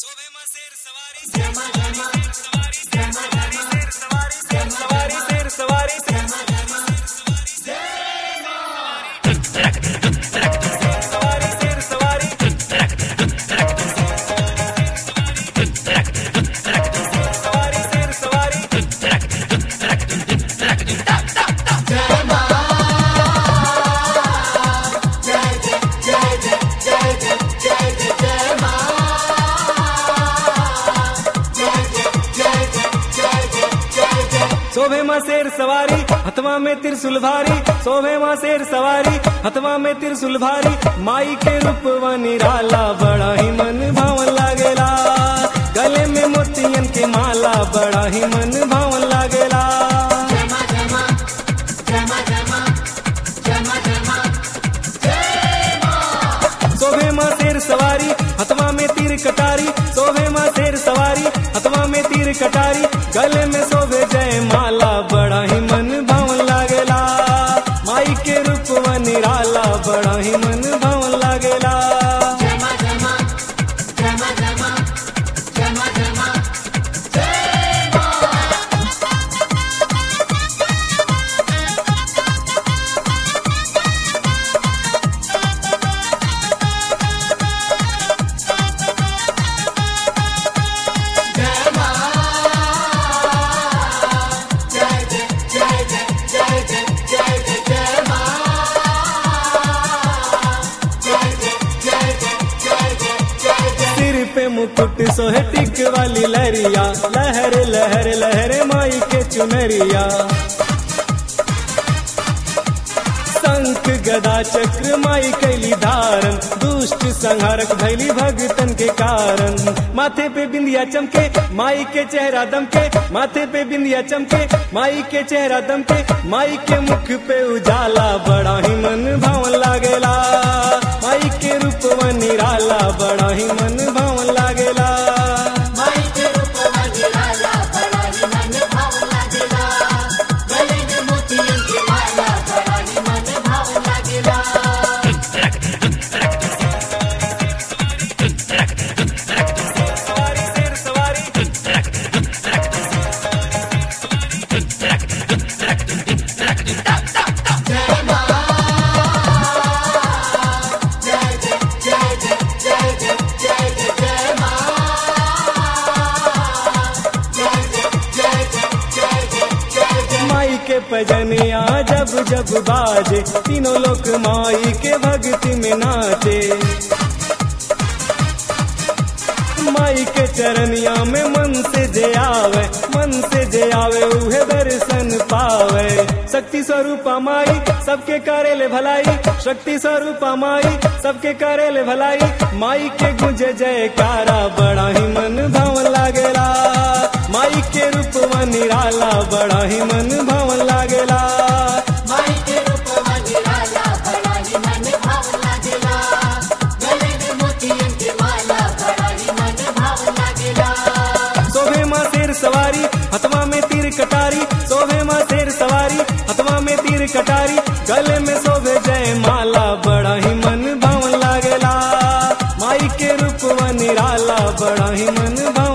शोभे में शेर सवारी शेर सवारी शेर सवारी शेर सवारी शेर सवारी शेर सवारी शेर सवारी शेर सवारी सवारी शेर सवारी शोभे माँ शेर सवारी हथवा में त्रिशूल भारी शोभे माँ शेर सवारी हथवा में त्रिशूल भारी माई के रूपवा निराला बड़ा ही मन भावन लागेला गले में मोतियन के माला बड़ा ही मन भावन लागेला शोभे माँ शेर सवारी हथवा में तीर कटारी शोभे माँ शेर सवारी हथवा में तीर कटारी गले में शोभे जय माला बड़ा ही मन भावन लागेला माई के रूपवा निराला बड़ा ही मन भावन लागेला सिर पे मुकुट सोहे टिक वाली लहरिया लहर लहर लहर माई के चुनरिया शंख गदा चक्र माई कैली धारण दुष्ट संहारक भैली भगतन के कारण माथे पे बिंदिया चमके माई के चेहरा दमके माथे पे बिंदिया चमके माई के चेहरा दमके माई के मुख पे उजाला बड़ा ही मन भावन लागेला माई के रूप निराला बड़ा ही मन भावन लागेला सवारी शेर सवारी माई के पजनिया जब जब बाजे तीनों लोग माई के भक्ति में नाचे माई के चरनिया में मन से जे आवे मन से जे आवे उहे दर्शन पावे शक्ति स्वरूपा माई सबके करेले भलाई शक्ति स्वरूपा माई सबके करेले भलाई माई के गुंजे जयकारा बड़ा ही मन भावन लागेला माई के रूप निराला बड़ा ही मन भावन लागेला शोभे माँ शेर सवारी हथवा में तीर कटारी शोभे माँ शेर सवारी हथवा में तीर कटारी गले में शोभे जय माला बड़ा ही मन भावन लागेला माई के रूप निराला बड़ा ही मन भावन